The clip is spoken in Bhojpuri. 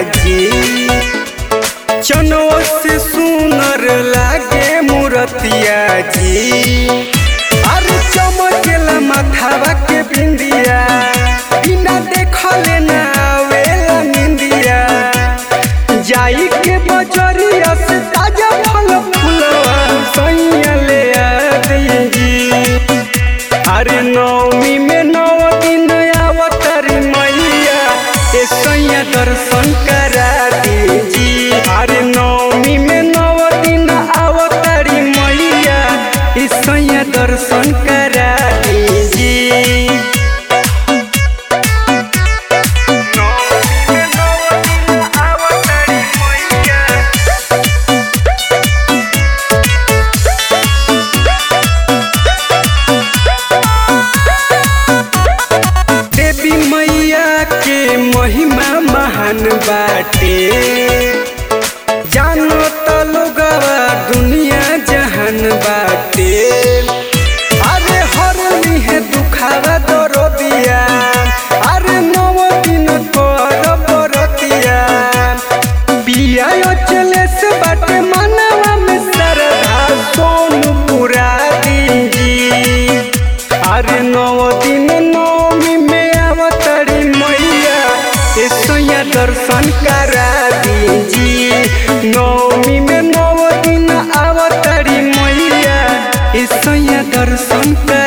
जी चनो से सुनर लागे मूरतिया जी अरे चमकेला माथावा के बिंदिया बिना देखले ना आवेला निंदिया जाई के बजरिया से ताजा फल फूलवा सैया ले आ जी अरे नवमी में नौ दिन अवतारी मैया ए सैया दर्शन करा दीजी अरे नवमी में नौ दिन अवतारी मैया ए सैया दर्शन करा दीजी नवमी में नौ दिन अवतारी मैया देवी मैया के महिमा महान बाटे जानो त लोगवा दुनिया जहान बाटे अरे हर लिहे दुखावा दरो दिया अरे नव दिन कर बरतिया बिया चले से बाटे मनवा में सरधा सोनू पुरा दीजी अरे नौ दिन नौमी में अवतरी मैया ए सैया दर्शन करा दीजी नौमी में नौ दिन अवतरी मैया ए सैया दर्शन करा